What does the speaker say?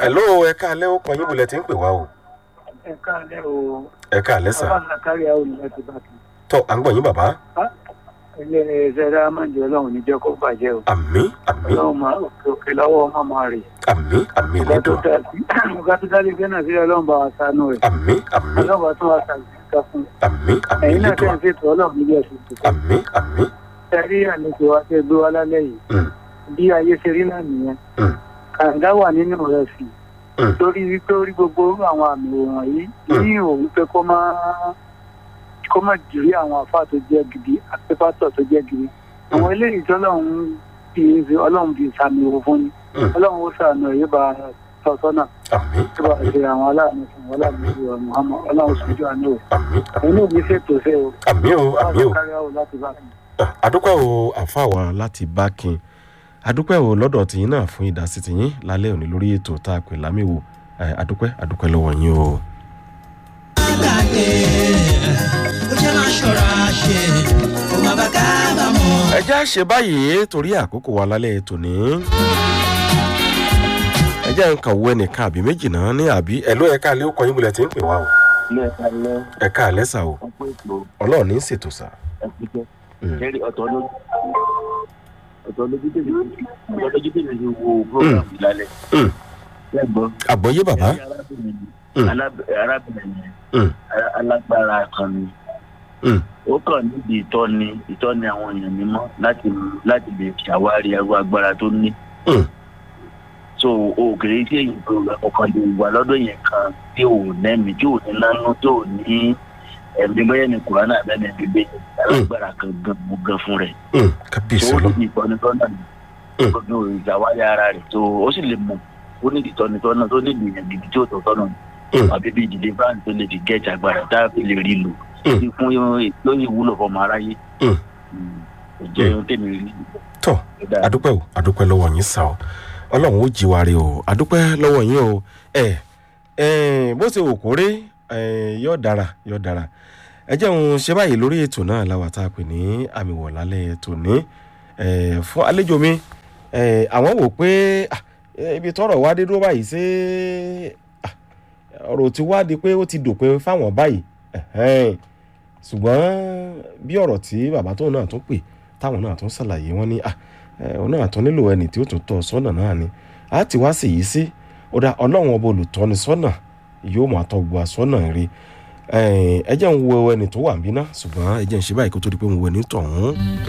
hello ẹ káalẹ́ ó kàn yín bulẹ̀ tí ń pè wá o ẹ káàlẹ́ o ẹ káalẹ́ sà bàbá zakari àwọn olùyẹ ti bá kí tọ́ à ń gbọ̀ yín bàbá ilé ẹ̀ẹ́dẹ́rẹ́ amájọ ọlọ́run níjẹ́ kó bàjẹ́ o àmì àmì ọlọ́run máa òkè òkè lọ́wọ́ ọmọ máa rè àmì àmì ọ̀gá tó lẹ́dùn dá ọ̀gá tó dálé gbé náà sílẹ̀ ọlọ́run bá wa sánú rẹ̀ àmì àmì ọlọ́run bá tún wa sàgbéǹkà fún àmì àmì ẹ̀yin náà lẹ́dùn tẹ̀ ń ṣètò ọlọ́run níbi ẹ̀sìn tuntun àmì àmì ẹ̀rí àlejò wa tẹ́ gbé wa lálẹ́ yìí Mm. bí ayé ṣe rí náà nìyẹn Mm. kàǹgá wà nínú rẹ̀ sí Mm. torí wípé orí gbogbo orú àwọn àmì òòrùn yìí Mm. ní òun pé kó má kó má jìrí àwọn àfáà tó jẹ́ gidi àti pásítọ̀ tó jẹ́ gidi àwọn eléyìí tó lọ́hún fi ọlọ́run fi sàmì òwò fún ni Mm. ọlọ́run ó sàmì òye bá tọ́ sọ́nà àmì tó bá ṣe àwọn aláàánú fún wọn láàánú sí wa muhammad ọlọ́run sojú àánú o àmì ẹ̀yin náà ní ṣètò ṣe o àmì o àmì o kárí àwọn láti bá mi. àdúpẹ́ o àfa wa láti bákin àdúpẹ́ o lọ́dọ̀ tìyín náà fún ìdásí tìyín lálẹ́ òní lórí ètò tá a pè lámìwò Eh, àdúpẹ́ àdúpẹ́ lọ́wọ́ yín o. gbàgbé ó jẹ́ máa ṣọ́ra ṣe kó má bàa kábàámọ̀. ẹ já ṣe báyìí torí àkókò wa lálẹ́ tòní. ẹ jẹ́ nǹkan wo ẹnìkan àbí méjì náà ní àbí ẹ̀ló ẹ̀ka alẹ́ ó kọ yín bulẹ̀ tí ń pè wá o. ilé ẹ̀ka lẹ́ ẹ̀ka alẹ́ sà o ọ̀pọ̀ ètò ọlọ́run ní í ṣètò sà. ẹ̀kújẹ́ Mm. kẹ́rì ọ̀tọ̀ lójú ọ̀tọ̀ lójú tèmi ọ̀tọ̀ lójú tèmi ti wo program yìí lálẹ́ Mm. lẹ́gbọ́n àgbọ̀yé bàbá. kẹ́rì arábìnrin Mm. aláb- arábìnrin yẹn Mm. a- alágbára kan ni Mm. ó kàn níbi ìtọ́ni ìtọ́ni àwọn èèyàn mímọ́ láti láti lè ṣàwárí ẹrú agbára tó ní Mm. so o kèrè tí èyí tó ọkàn lè wà lọ́dọ̀ yẹn kan tí ò nẹ́mi tí ò ní lánú tí ò ní ẹ̀mí bẹ́ẹ̀ ni kùránà bẹ́ẹ̀ ni bíbẹ́ alágbára kan gan gan fún rẹ̀ Mm. tó kábíyèsí ó ọlọ́run. ní ìtọ́nitọ́nà ní Mm. gbogbo ìṣàwárí ara rẹ̀ tó ó sì lè mọ̀ ó ní ìtọ́nitọ́nà tó ní ìgbìyànjú gidi tí ó tọ́ tọ́nà Mm. àbí bí ìdílé báńkì tó lè fi gẹ́ẹ̀tì agbára tá a fi lè rí lò Mm. sí fún lóyè ìwúlò fọmọ aráyé Mm. Mm. kò jẹ́ ohun tèmi rí tọ́ adúpẹ́ o adúpẹ́ lọ́wọ́ yín sá o ọlọ́run ó jí wa rí o adúpẹ́ lọ́wọ́ yín o ẹ ẹ bó ṣe wò kórè ẹ yóò dára yóò dára ẹ jẹun ṣe báyìí lórí ètò náà la wà tá a pè ní àmì wọ̀ lálẹ́ tòní ẹ fún àlejò mi ẹ àwọn wò pé ah, eh, ibi tọrọ wá dé dúró báyìí ṣé ah, ọ̀rọ̀ tí wá di pé ó ti dòpin fáwọn báyìí ẹ̀hẹ́n. ṣùgbọ́n bí ọ̀rọ̀ tí bàbá tóun náà tún pè táwọn náà tún ṣàlàyé wọn ní à ẹ, òun náà tún nílò ẹni tí ó tún tọ́ ọ sọ́nà náà ni a ti wá sí yìí sí ó dá ọlọ́run ọba olùtọ́ni sọ́nà yóò máa tọ́ gbogbo àsọ́nà rí ẹ jẹ́ ń wo ẹni tó wà ń bí ná ṣùgbọ́n ẹ jẹ́ ń ṣe báyìí kó tó di pé ń wo ẹni tọ̀hún.